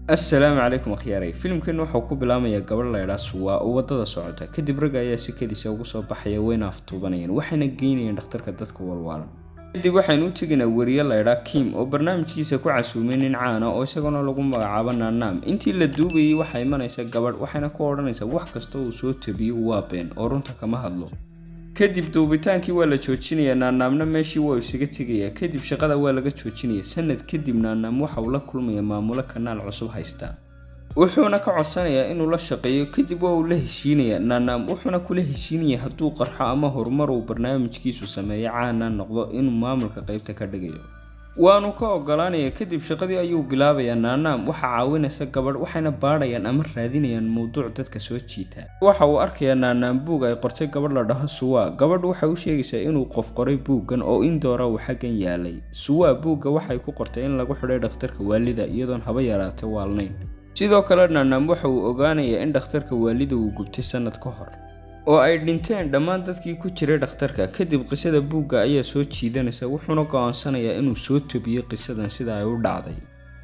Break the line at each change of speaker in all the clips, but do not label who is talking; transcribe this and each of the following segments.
assalaamu calaykum akhyaaray filimkan waxau ku bilaamayaa gabadh laydhaa suwaa oo waddada socota kadib ragga ayaa sikadiisa ugu soo baxaya wayna aftuubanayaan waxayna geynayaan dhakhtarka dadka walwaalan kadib waxaynu u tegaynaa weriye laydhaa kim oo barnaamijkiisa ku casuumay nin caana oo isaguna lagu magacaabo naanaam intii la duubayay waxaa imanaysa gabadh waxayna ku odhanaysaa wax kasta uu soo tabiyo waa been oo runta kama hadlo kadib duubitaankii waa la joojinayaa naanaamna meeshii waa isaga tegayaa kadib shaqada waa laga joojinaya sanad kadib naanaam waxa uu la kulmaya maamulo kanaal cusub haysta wuxuuna ka codsanayaa inuu la shaqeeyo kadib waa uu la heshiinayaa naanaam wuxuuna kula heshiinaya hadduu qarxo ama horumar uu barnaamijkiisu sameeyo caana noqdo inuu maamulka qaybta ka dhigayo waanu ka ogolaanaya kadib shaqadii ayuu bilaabayaa naanaam waxaa caawinaysa gabadh waxayna baadhayaan ama raadinayaan mowduuc dadka soo jiita waxa uu arkayaa naanaam buug ay qortay gabadh la dhaho suwaa gabadh waxay u sheegaysaa inuu qof qoray buuggan oo indoora uu xaggan yaalay suwaa buugga waxay ku qortay in lagu xidhay dhakhtarka waalida iyadoon haba yaraatay waalnayn sidoo kale naanaam waxa uu ogaanayaa in dhakhtarka waalida uu gubtay sannad ka hor oo ay dhinteen dhammaan dadkii ku jiray dhakhtarka kadib qisada buugga ayaa soo jiidanaysa wuxuuna go'aansanayaa inuu soo tobiyo qisadan sida ay u dhacday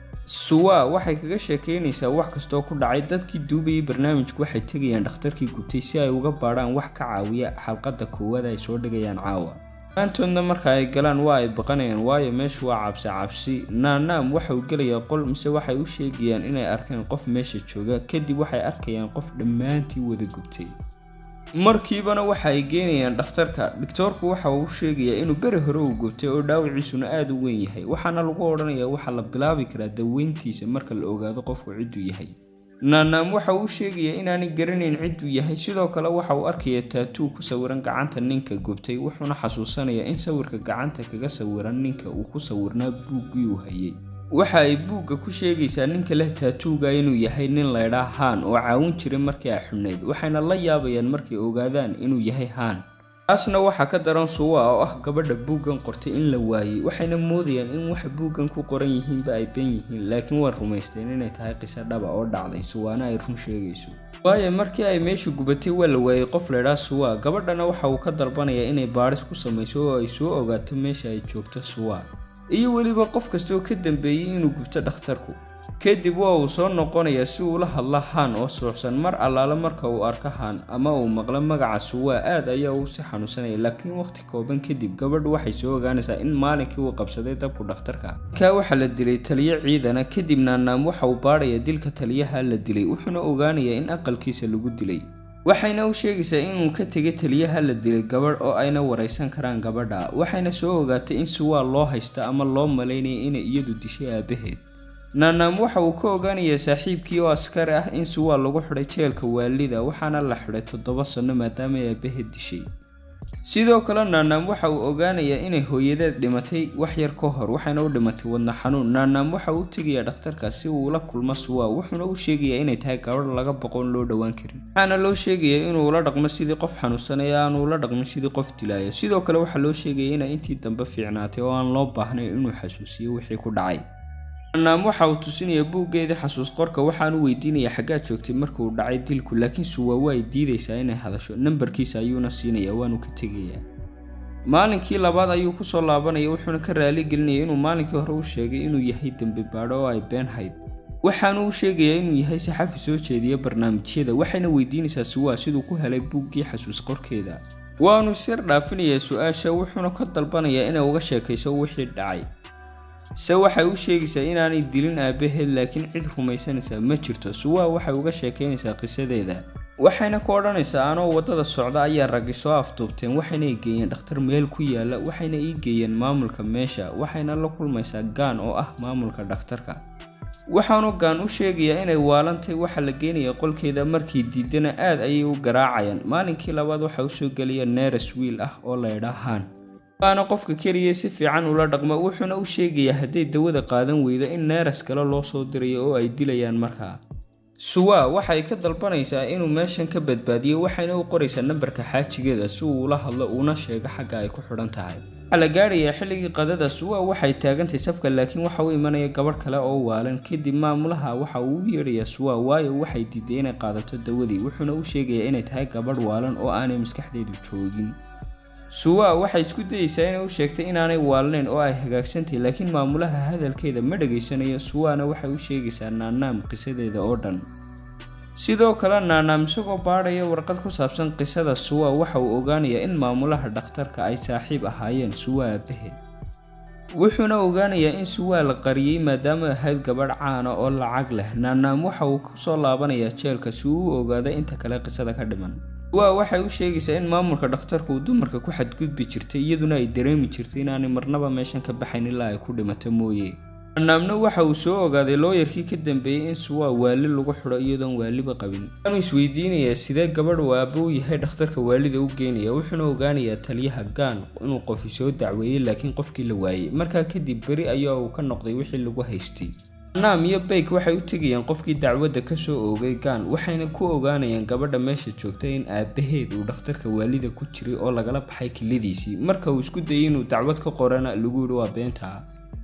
suwaa waxay kaga sheekaynaysaa wax kastoo ku dhacay dadkii duubayay barnaamijku waxay tegayaan dhakhtarkii gubtay si ay uga baadhaan wax ka caawiya xalqadda koowaad ay soo dhigayaan caawa maantoodna marka ay galaan waa ay baqanayaan waayo meeshu waa cabsi cabsi naanaam waxa uu gelayaa qol mise waxay u sheegayaan inay arkeen qof meesha jooga kadib waxay arkayaan qof dhammaantii wada gubtay markiibana waxa ay geynayaan dhakhtarka dhigtoorku waxa uu sheegayaa inuu beri hore uu gubtay oo dhaawiciisuna aada u weyn yahay waxaana lagu odhanayaa waxaa la bilaabi karaa daweyntiisa marka la ogaado qofku cidduu yahay naanaam waxa uu sheegayaa inaanay garanayn cidduu yahay sidoo kale waxa uu arkayaa taatuu ku sawiran gacanta ninka gubtay wuxuuna xasuusanayaa in sawirka gacanta kaga sawiran ninka uu ku sawirnaa buuggii uu hayay waxa ay buugga ku sheegaysaa ninka leh taatuuga inuu yahay nin laydhaa haan oo caawin jiray markii ay xubnayd waxayna la yaabayaan markay ogaadaan inuu yahay haan taasna waxaa ka daran suwa oo ah gabadha buuggan qortay in la waayey waxayna moodayaan in waxa buuggan ku qoran yihiinba ay ben yihiin laakiin way rumaysteen inay tahay qiso dhaba oo dhacday suwaana ay run sheegayso waayo markii ay meeshu gubatay waa la waayey qof laydhaa suwa gabadhana waxa uu ka dalbanayaa inay baadhis ku samayso oo ay soo ogaato meesha ay joogto suwa iyo weliba qof kastoo ka dambeeyey inuu gubto dhakhtarku kadib waa uu soo noqonayaa si uu la hadla haan oo suuxsan mar allaale marka uu arko haan ama uu maqlo magaca suwaa aad ayaa uu si xanuunsanaya laakiin waqti kooban kadib gabadhu waxay soo ogaanaysaa in maalinkii uu qabsaday dabku dhakhtarka kaa waxaa la dilay taliyo ciidana kadib naanaam waxa uu baadhaya dilka taliyaha la dilay wuxuuna ogaanayaa in aqalkiisa lagu dilay waxayna u sheegaysaa inuu ka tegay taliyaha la dilay gabadh oo ayna waraysan karaan gabadha waxayna soo ogaatay in suwaa loo haysta ama loo malaynaya inay iyadu dishay aabaheed naanaam waxa uu ka ogaanayaa saaxiibkii oo askari ah in suwaa lagu xidhay jeelka waalida waxaana la xidhay toddoba sanno maadaama ay aabaheed dishay sidoo kale naanaam waxa uu ogaanayaa inay hooyadeed dhimatay wax yar ka hor waxayna u dhimatay wadna xanuun naanaam waxa uu tegayaa dhakhtarka si uu la kulmo suwaa wuxuuna u sheegayaa inay tahay gabadh laga boqoon loo dhowaan karin waxaana loo sheegayaa inuu la dhaqmo sidii qof xanuunsan ee aanu la dhaqmin sidii qof dilaaya sidoo kale waxaa loo sheegaya inay intii dambe fiicnaatay oo aan loo baahnayn inuu xasuusiyo wixii ku dhacay naanaam waxa uu tusinayaa buuggeedii xasuus qorka waxaanu weydiinayaa xaggaad joogtay markuu dhacay dilku laakiin suwaa waa ay diidaysaa inay hadasho nambarkiisa ayuuna siinayaa waanu ka tegayaa maalinkii labaad ayuu kusoo laabanaya wuxuuna ka raali gelinaya inuu maalinkii hore u sheegay inuu yahay dembi baadho oo ay been hayd waxaanu u sheegayaa inuu yahay saxafi soo jeediya barnaamijyada waxayna weydiinaysaa suwaa siduu ku helay buuggii xasuus qorkeeda waanu sir dhaafinayaa su-aasha wuxuuna ka dalbanayaa inay uga sheekayso wixii dhacay se waxay u sheegaysaa inaanay dilin aabaheed laakiin cid rumaysanaysaa ma jirto suwaa waxay uga sheekaynaysaa qisadeeda waxayna ku odhanaysaa anoo waddada socda ayaa raggi soo afduubteen waxayna i geeyeen dhakhtar meel ku yaala waxayna ii geeyeen maamulka meesha waxayna la kulmaysaa gaan oo ah maamulka dhakhtarka waxaanu gaan u sheegayaa inay waalantay waxaa la geenaya qolkeeda markii diidana aad ayay u garaacayaan maalinkii labaad waxaa usoo gelaya neeres wiil ah oo laydhaa haan waana qofka keliya si fiican ula dhaqmo wuxuuna u sheegayaa hadday dawada qaadan weydo in neeras kale loo soo dirayo oo ay dilayaan markaa suwaa waxay ka dalbanaysaa inuu meeshan ka badbaadiyo waxayna u qoraysaa nambarka xaajigeeda si uu ula hadlo uuna sheego xagga ay ku xidhan tahay waxaa la gaadhayaa xilligii qadada suwaa waxay taagantahay safka laakiin waxa u imanaya gabadh kale oo waalan kadib maamulaha waxa uu u yeedhayaa suwaa waayo waxay diiday inay qaadato dawadii wuxuuna u sheegayaa inay tahay gabadh waalan oo aanay maskaxdeedu joogin suwa waxay isku dayeysaa inay u sheegtay inaanay waalnayn oo ay hagaagsantahay laakiin maamulaha hadalkeeda ma dhegaysanayo suwaana waxay u sheegaysaa naanaam qisadeeda oo dhan sidoo kale naanaam isagoo baadhaya warqad ku saabsan qisada suwa waxa uu ogaanayaa in maamulaha dhakhtarka ay saaxiib ahaayeen suwa aabaheed wuxuuna ogaanayaa in suwaa la qariyey maadaama ahayd gabadh caana oo lacag leh naanaam waxa uu kusoo laabanayaa jeelka si uu u ogaado inta kale qisada ka dhiman suwa waxay u sheegaysaa in maamulka dhakhtarku uu dumarka ku xadgudbi jirtay iyaduna ay dareemi jirtay inaanay marnaba meeshan ka baxayn ilaa ay ku dhimato mooye naanaamna waxa uu soo ogaaday looyarkii ka dambeeyey in suwa waali lagu xidho iyadoon waaliba qabin waanu isweydiinayaa sidee gabadh uu aabbo u yahay dhakhtarka waalida u geynaya wuxuuna ogaanayaa taliyaha gaan inuu qofi soo dacweeyey laakiin qofkii la waayey markaa kadib beri ayaa uu ka noqday wixii lagu haystay naam iyo bayk waxay u tegayaan qofkii dacwadda kasoo oogay gaan waxayna ku ogaanayaan gabadha meesha joogta in aabaheed uu dhakhtarka waalida ku jiray oo lagala baxay kiladiisii marka uu isku dayay inuu dacwad ka qorana lagu yidhi waa beentaa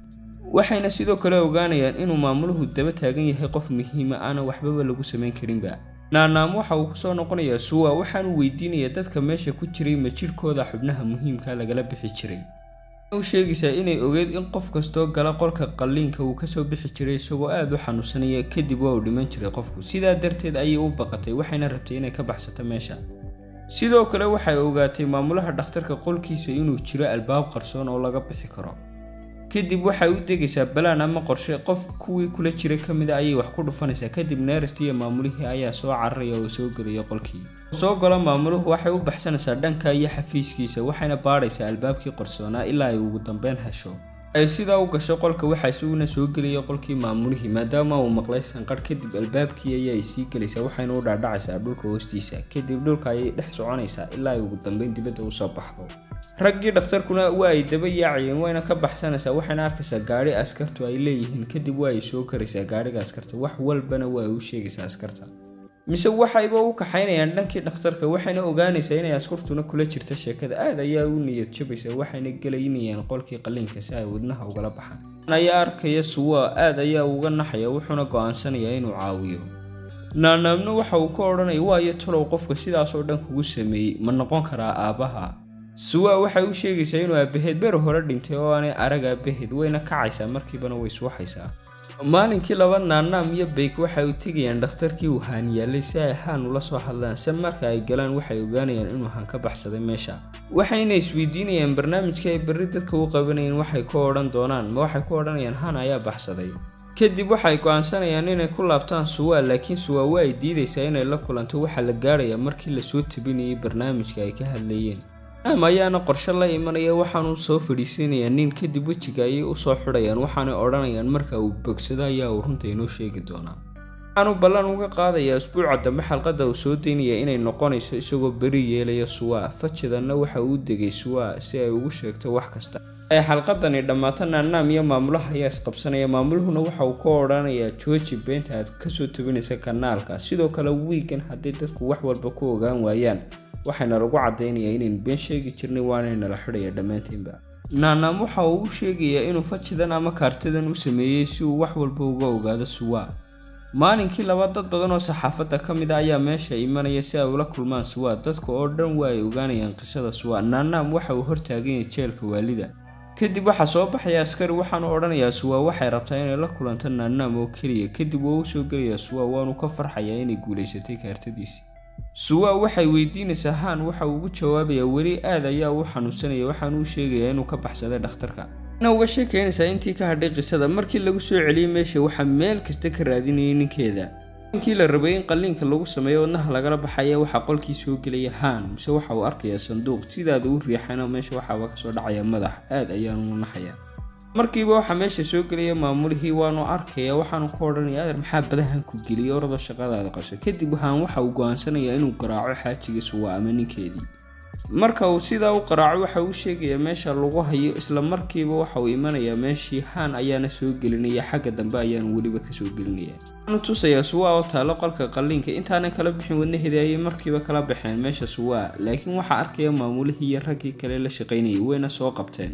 waxayna sidoo kale ogaanayaan inuu maamuluhu daba taagan yahay qof muhiima aana waxbaba lagu samayn karinba naanaam waxa uu kusoo noqonayaa suwa waxaanu weydiinayaa dadka meesha ku jiray ma jidhkooda xubnaha muhiimka lagala bixi jiray u sheegaysaa inay ogeed in qof kastoo gala qolka qalliinka uu kasoo bixi jiray isagoo aada u xanuunsanaya kadib waa uu dhiman jiray qofku sidaa darteed ayay u baqatay waxayna rabtay inay ka baxsato meesha sidoo kale waxay ogaatay maamulaha dhakhtarka qolkiisa inuu jiro albaab qarsoon oo laga bixi karo kadib waxay u degaysaa balaan ama qorshe qof kuwii kula jira ka mid a ayay wax ku dhufanaysaa kadib neerest iyo maamulihii ayaa soo cararaya oo soo gelaya qolkii soo galo maamuluhu waxay u baxsanaysaa dhanka iyo xafiiskiisa waxayna baadhaysaa albaabkii qarsoonaa ilaa ay ugu dambeyn hesho ay sidaa u gasho qolka waxaa isaguna soo gelaya qolkii maamulihii maadaama uu maqlay sanqarh kadib albaabkii ayay sii gelaysaa waxayna u dhaadhacaysaa dhulka hoostiisa kadib dhulka ayay dhex soconaysaa ilaa ay ugu dambeyn dibadda usoo baxdo raggii dhakhtarkuna waa ay daba yaacayeen wayna ka baxsanaysaa waxayna arkaysaa gaadhi askartu ay leeyihiin kadib waa ay soo karaysaa gaadhiga askarta wax walbana waa ay u sheegaysaa askarta mise waxayba u kaxaynayaan dhankii dhakhtarka waxayna ogaanaysaa inay askartuna kula jirta sheekada aad ayaa u niyad jabaysaa waxayna gelaynayaan qolkii qalliinka si ay wadnaha ugala baxaan ayaa arkaya suwa aad ayaa uga naxaya wuxuuna go'aansanayaa inuu caawiyo naanaamna waxa uu ka odhanaya waayo talow qofka sidaasoo dhan kugu sameeyey ma noqon karaa aabbaha suwa waxay u sheegaysaa inuu aabaheed beri hore dhintay oo aanay arag aabaheed wayna kacaysaa markiibana way suuxaysaa maalinkii laba naanaam iyo bayk waxay u tegayaan dhakhtarkii uu haan yaallay si ay haan ula soo hadlaan se marka ay galaan waxay ogaanayaan inuu haan ka baxsaday meesha waxayna isweydiinayaan barnaamijkii ay berri dadka u qabanayeen waxay ku odhan doonaan ma waxay ku odhanayaan haan ayaa baxsaday kadib waxay go'aansanayaan inay ku laabtaan suwa laakiin suwa waa ay diidaysaa inay la kulanto waxaa la gaarayaa markii lasoo tabinayay barnaamijka ay ka hadlayeen naam ayaana qorshe la imanaya waxaanu soo fadhiisanayaa nin kadib wejiga ayay usoo xidhayaan waxaanay odhanayaan marka uu bogsado ayaa uu runta inoo sheegi doonaa waxaanu ballan uga qaadayaa usbuuca dambe xalqadda uu soo daynaya inay noqonayso isagoo beri yeelaya suwa fajadanna waxa uu degay suwa si ay ugu sheegto wax kasta ay xalqadani dhammaato naanaam iyo maamulaha ayaa isqabsanaya maamuluhuna waxa uu ka odhanayaa jooji beenta aad kasoo tabinaysa kanaalka sidoo kale wiigan haddii dadku wax walba ku ogaan waayaan waxayna lagu caddaynayaa inaynu been sheegi jirnay waanaynala xidhaya dhammaantiinba naanaam waxa uu u sheegayaa inuu fajidan ama kaartadan u sameeyey si uu wax walba uga ogaado suwa maalinkii laba dad badan oo saxaafadda ka mid a ayaa meesha imanaya si ay ula kulmaan suwa dadka oo dhan waa ay ogaanayaan qisada suwa naanaam waxa uu hortaaganyay jeelka waalida kadib waxaa soo baxaya askari waxaanu odhanayaa suwa waxay rabtaa inay la kulanto naanaam oo keliya kadib waa u soo gelayaa suwa waanu ka farxayaa inay guulaysatay kaartadiisii suwa waxay weydiinaysaa haan waxa uu ugu jawaabayaa weli aad ayaa u xanuunsanaya waxaanu u sheegayaa inuu ka baxsaday dhakhtarka na uga sheekaynaysaa intii ka hadhay qisada markii lagu soo celiyey meesha waxaa meel kasta ka raadinayay ninkeeda ninkii la rabay in qalliinka lagu sameeyo wadnaha lagala baxaya waxaa qolkii soo gelaya haan mise waxa uu arkayaa sanduuq sidaada u riixana meesha waxaaba kasoo dhacaya madax aad ayaanu naxaya markiiba waxaa meesha soo gelaya maamulihii waanu arkaya waxaanu ku odhanaya adeer maxaa badahan ku geliyay oradoo shaqadaada qabsa kadib haan waxa uu go'aansanayaa inuu garaaco xaajiga suwa ama ninkeedii marka uu sidaa u qaraaco waxa uu sheegayaa meesha lagu hayo isla markiiba waxa uu imanayaa meeshii haan ayaana soo gelinaya xagga dambe ayaanu weliba kasoo gelinaya waxaanu tusayaa suwa oo taalo qolka qalliinka intaanay kala bixin wadnaheedii ayay markiiba kala baxeen meesha suwa laakiin waxaa arkaya maamulihii iyo raggii kale la shaqaynayay wayna soo qabteen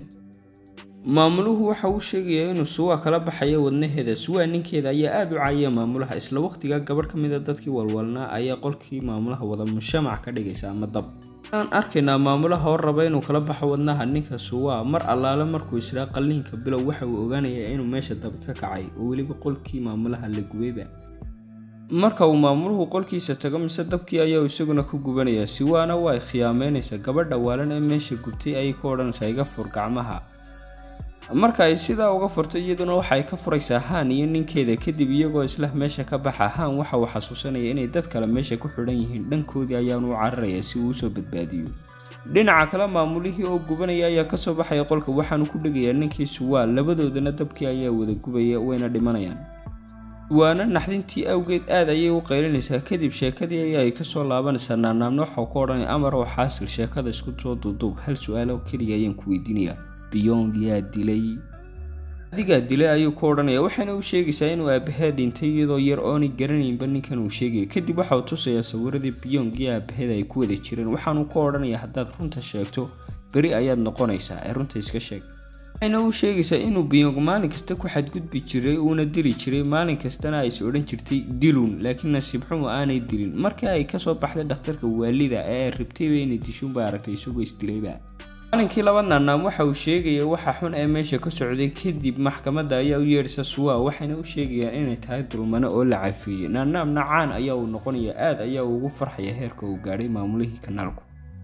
maamuluhu waxa uu sheegayaa inuu suwa kala baxayo wadnaheeda suwa ninkeeda ayaa aada u caayaya maamulaha isla waqtiga gabadh ka mid a dadkii walwalnaa ayaa qolkii maamulaha wada mushamac ka dhigaysa ama dab aan arkaynaa maamulaha oo raba inuu kala baxo wadnaha ninka suwaa mar allaale markuu israa qalliinka bilow waxa uu ogaanayaa inuu meesha dab ka kacay oo weliba qolkii maamulaha la gubayba marka uu maamuluhu qolkiisa tago mise dabkii ayaa isaguna ku gubanaya siwaana waa khiyaameynaysa gabadha waalan ee meesha gubtay ayay ku odhanaysaa iga fur gacmaha marka ay sidaa uga furto iyaduna waxay ka furaysaa haan iyo ninkeeda kadib iyagoo islah meesha ka baxa haan waxa uu xasuusanaya inay dad kale meesha ku xidhan yihiin dhankoodii ayaanu u cararaya si uu usoo badbaadiyo dhinaca kale maamulihii oo gubanaya ayaa kasoo baxaya qolka waxaanu ku dhegayaa ninkii suwaa labadoodana dabkii ayaa wada gubaya wayna dhimanayaan suwaana naxdintii awgeed aad ayay u qaylinaysaa kadib sheekadii ayaa ay kasoo laabanaysaa naanaamna waxau ku odhanaya amar oo xaasil sheekada isku soo duuduub hal su-aalo keliya ayaan ku weydiinayaa biyong yaa dilay adigaa dilay ayuu ku odhanaya waxaana u sheegaysaa inuu aabaheed dhintay iyadoo yar oonay garanaynba ninkan uu sheegaya kadib waxa uu tusayaa sawiradii biyong iyo aabaheed ay ku wada jireen waxaanu ku odhanayaa haddaad runta sheegto beri ayaad noqonaysaa ee runta iska sheeg waxayna u sheegaysaa inuu biyong maalin kasta ku xadgudbi jiray uuna dili jiray maalin kastana ay is odhan jirtay diluun laakiin nasiib xumu aanay dilin markii ay kasoo baxday dhakhtarka waalida ee ay rabtayba inay dishuunba aragtay isagoo isdilayba maalinkii laba naanaam waxa uu sheegaya waxa xun ee meesha ka socday kadib maxkamadda ayaa u yeedhisa suwaa waxayna u sheegayaan inay tahay dulmano oo la cafeeyey naanaamna caan ayaa uu noqonaya aad ayaa ugu farxaya heerka uu gaadhay maamulihii kanaalku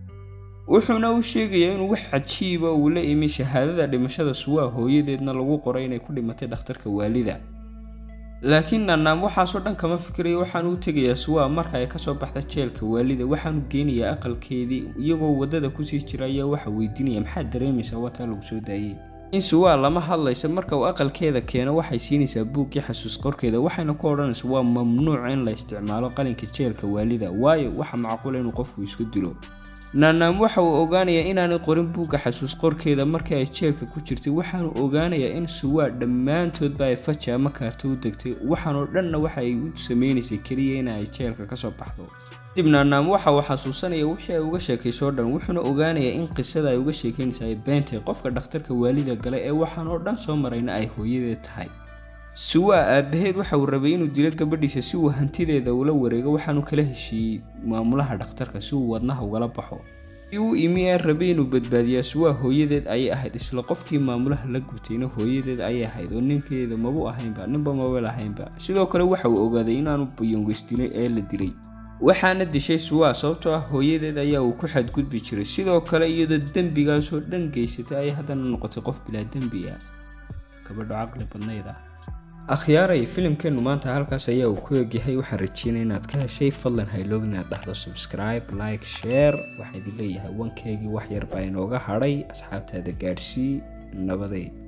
wuxuuna u sheegayaa inuu wax cajiiba uu la imi shahaadada dhimashada suwaa hooyadeedna lagu qoray inay ku dhimatay dhakhtarka waalida laakiin naanaam waxaasoo dhan kama fikiraya waxaanu u tegayaa suwaa marka ay kasoo baxda jeelka waalida waxaanu geenayaa aqalkeedii iyagoo waddada kusii jira ayaa waxa weydiinaya maxaad dareemaysaa wataa lagu soo daayey in suwaa lama hadlayso marka uu aqalkeeda keeno waxay siinaysaa buuggii xasuus qorkeeda waxayna ku odhanaysa waa mamnuuc in la isticmaalo qalinka jeelka waalida waayo waxa macquula inuu qofku isku dilo naanaam waxa uu ogaanayaa inaanay qorin buugga xasuus qorkeeda markii ay jeelka ku jirtay waxaanu ogaanayaa in suwaa dhammaantoodba ay faja ama kaarto u degtay waxaanoo dhanna waxa ay u sameynaysay keliya in ay jeelka kasoo baxdo kadib naanaam waxa uu xasuusanaya wixii ay uga sheekaysoo dhan wuxuuna ogaanayaa in qisada ay uga sheekaynaysa ay beentay qofka dhakhtarka waalida gale ee waxaanoo dhan soo marayna ay hooyadeed tahay suwaa aabaheed waxa uu rabay inuu dilo gabadhiisa si uu hantideeda ula wareego waxaanu kala heshiiyey maamulaha dhakhtarka si uu wadnaha ugala baxo si uu imi ee rabay inuu badbaadiyaa suwaa hooyadeed ayay ahayd isla qofkii maamulaha la gubtayna hooyadeed ayay ahayd oo ninkeeda mabu ahaynba ninba mabel ahaynba sidoo kale waxa uu ogaaday inaanu bayongeys dilay ee la dilay waxaana dishay suwaa sababtoo ah hooyadeed ayaa uu ku xadgudbi jiray sidoo kale iyadoo dembigaasoo dhan geysatay ayay haddana noqotay qof bilaa dembi ah gabadho caqli badnayd ah akhyaaray filimkeennu maanta halkaas ayaa uu ku egyahay waxaan rajeynaya inaad ka heshay fadlan hayloog inaad dhahdo subscribe like share waxaa idin leeyahay wankeygii wax yar baa inooga hadhay asxaabtaada gaadhsii nabaday